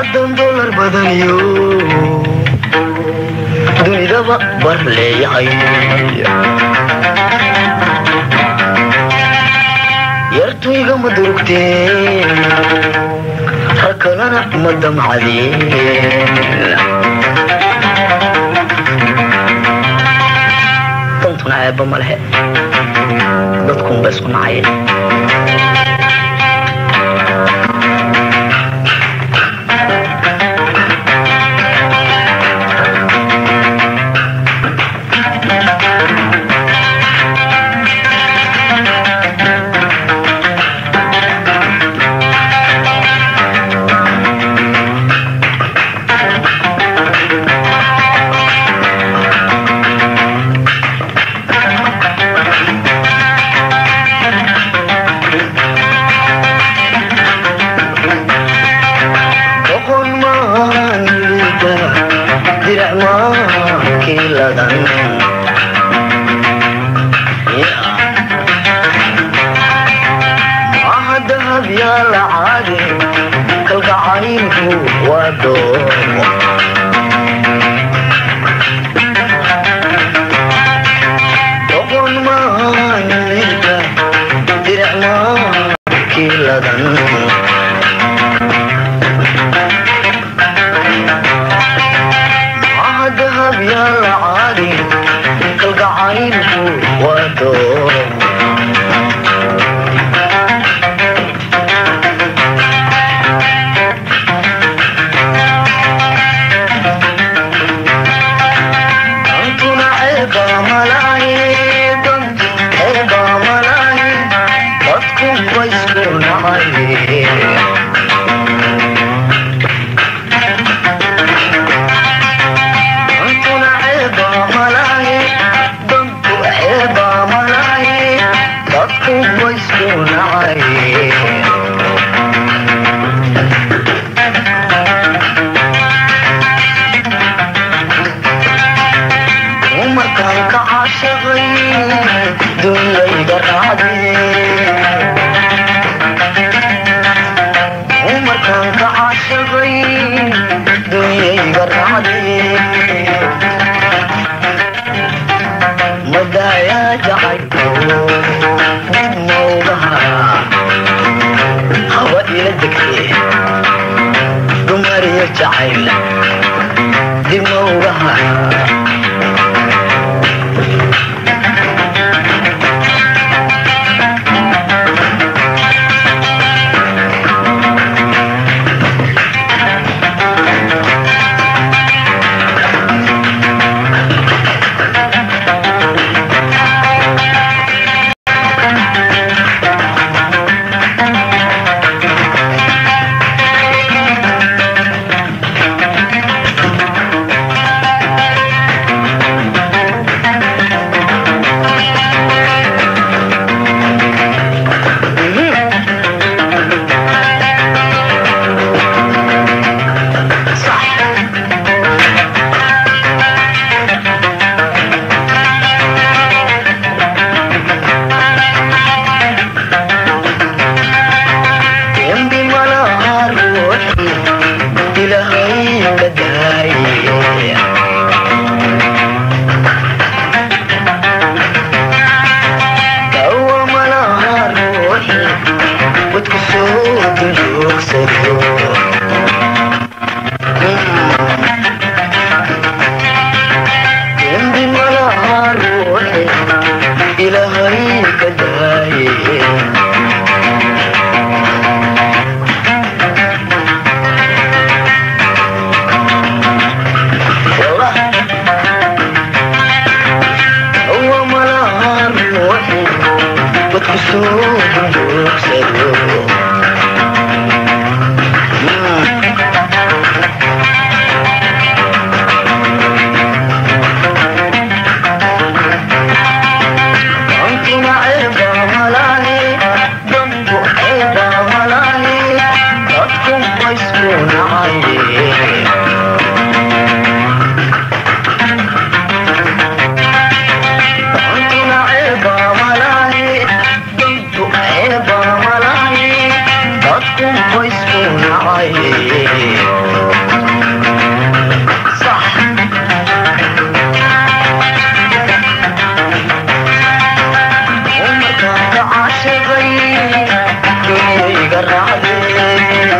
haddaan dolar badaniyo dunidaba bar leeyahay yartuyga ma durugteen rag kalena ma damcadeen dantuna ceebba ma lehe dadkunba isku nacayeen boqon maanida dirac maakiladan maaha dahab yaa la caadi kalgacaylku waa doomo boqon maanida dirac maakiladan maaha dahab yaa la caadi kalgacaylku waa doomo dantuna ceeba malahi dantu ceeba malahi dadku waysku nacay dantuna ceeba malahi dantu ceeba malahi dadku waysku nacay umarkaan ka caashaqay dunyayda raacdee umarkaan ka caashaqay dunyayga raacdee madaayaa jacayko dib mawgaha haba ila degtee dumariyo jacayl dib mawgaha dembi malaha ruuxi ilaahay ka daaye dawa malaha ruuxi wadku soo duloogsado dembi malaha ruuxi ilaahay ka daaye هو ملار روحي بتكسور بوكسر أنتم عيبة ملاهي ضمكم عيبة ملاهي ضدكم ويسكون عيبة أنتم عيبة ملاهي ضدكم عيبة ملاهي ضدكم isku nacay صح ومركان كعاشقي دنيا قرعدي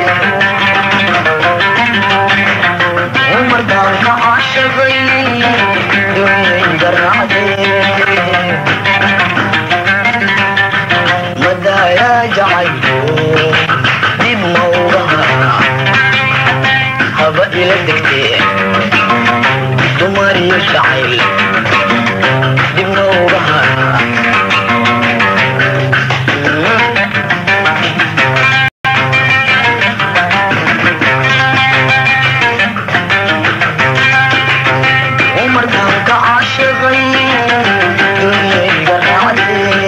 ومركان كعاشقي دنيا قرعدي مدى يا جعيبو دي موضها هبا إلى الدكتير دماري الشعيل دي موضها ومركان كعاشقي دنيا قرعدي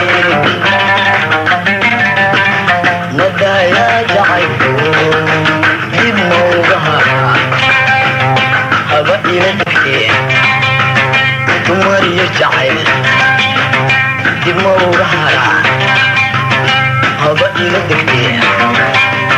مدى يا جعيبو دي موضها هبا إلى الدكتير دماري الشعيل دي موضها هبا إلى الدكتير